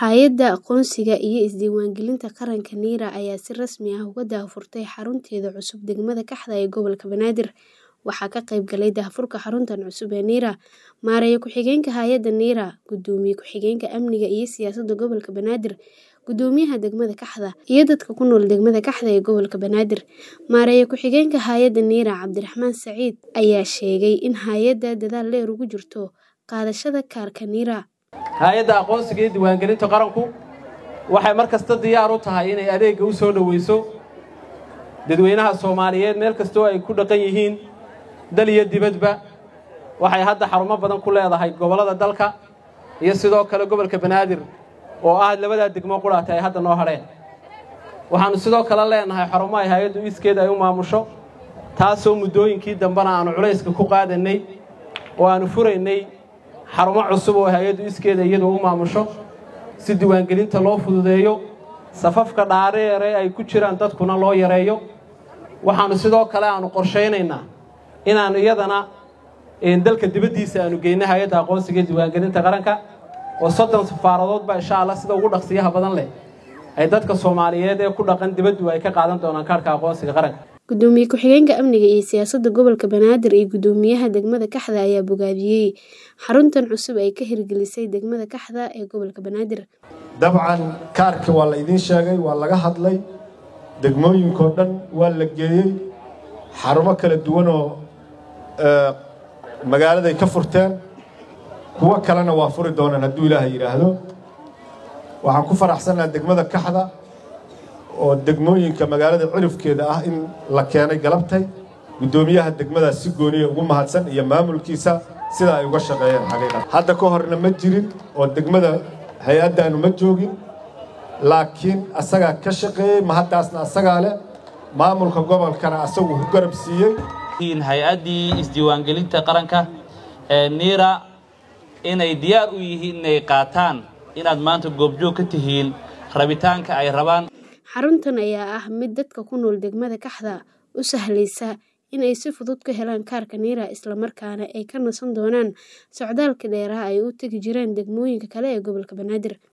Hay'adda Aqoonsiga iyo Isdiiwaangelinta Qaranka NIRA ayaa si rasmi ah uga daahfurtay xarunteeda cusub degmada Kaxda ee gobolka Banaadir. Waxaa ka qayb galay daahfurka xaruntan cusub ee NIRA Maareeye Ku-xigeenka Hay'adda NIRA, Gudoomiye Ku-xigeenka Amniga iyo Siyaasadda Gobolka Banaadir, Gudoomiyaha degmada Kaxda, iyo dadka ku nool degmada Kaxda ee gobolka Banaadir. Maareeye Ku-xigeenka Hay'adda NIRA, Cabdiraxmaan Saciid, ayaa sheegay in hay'adda dadaal dheer ugu jirto qaadashada kaarka NIRA. hay-adda aqoonsiga iyo diiwaangelinta qaranku waxay mar kasta diyaar u tahay inay adeegga u soo dhowayso dadweynaha soomaaliyeed meel kastoo ay ku dhaqan yihiin dal iyo dibadba waxay hadda xarumo badan ku leedahay gobollada dalka iyo sidoo kale gobolka banaadir oo ah labadaa degmo qudhaata ay hadda noo hadheen waxaannu sidoo kale leenahay xarumo ay hay-addu iskeeda ay u maamusho taasoo muddooyinkii dambena aannu culayska ku qaadannay oo aannu furaynay xarumo cusub oo hay-addu iskeeda iyadu u maamusho si diiwaangelinta loo fududeeyo safafka dhaadheere ay ku jiraan dadkuna loo yareeyo waxaannu sidoo kale aannu qorshaynaynaa inaannu iyadana dalka dibaddiisa aannu geyno hay-adda aqoonsiga iyo diiwaangelinta qaranka oo soddon safaaradoodba insha allah sida ugu dhaqsiyaha badan leh ay dadka soomaaliyeed ee ku dhaqan dibaddu ay ka qaadan doonaan kaarhka aqoonsiga qaranka Gudoomiye Ku-xigeenka Amniga iyo Siyaasadda Gobolka Banaadir iyo Gudoomiyaha degmada Kaxda ayaa bogaadiyey xaruntan cusub ee ka hirgelisay degmada Kaxda ee gobolka Banaadir. dabcan kaarka waa la idiin sheegay waa laga hadlay degmooyinkao dhan waa la geeyey xarumo kala duwanoo magaaladay ka furteen kuwo kalena waa furi doonaan hadduu ilaahay yidhaahdo waxaan ku faraxsannaha degmada kaxda oo degmooyinka magaalada cirifkeeda ah in la keenay galabtay guddoomiyaha degmadaas si gooniya ugu mahadsan iyo maamulkiisa sida ay uga shaqeeyeen xaqiiqan hadda ka horna ma jirin oo degmada hay-addaanu ma joogin laakiin asagaa ka shaqeeyey mahaddaasna asagaa leh maamulka gobolkana asagu ku garab siiyey hay-addii isdiiwaangelinta qaranka ee niira inay diyaar u yihiin inay qaataan inaad maanta goobjoog ka tihiin rabitaanka ay rabaan Xaruntan ayaa ah mid dadka ku nool degmada Kaxda u sahlaysa in ay si fudud ka helaan kaarka NIRA isla markaana ay ka nasan doonaan socdaalka dheeraha ay u tagi jireen degmooyinka kale ee gobolka Banaadir.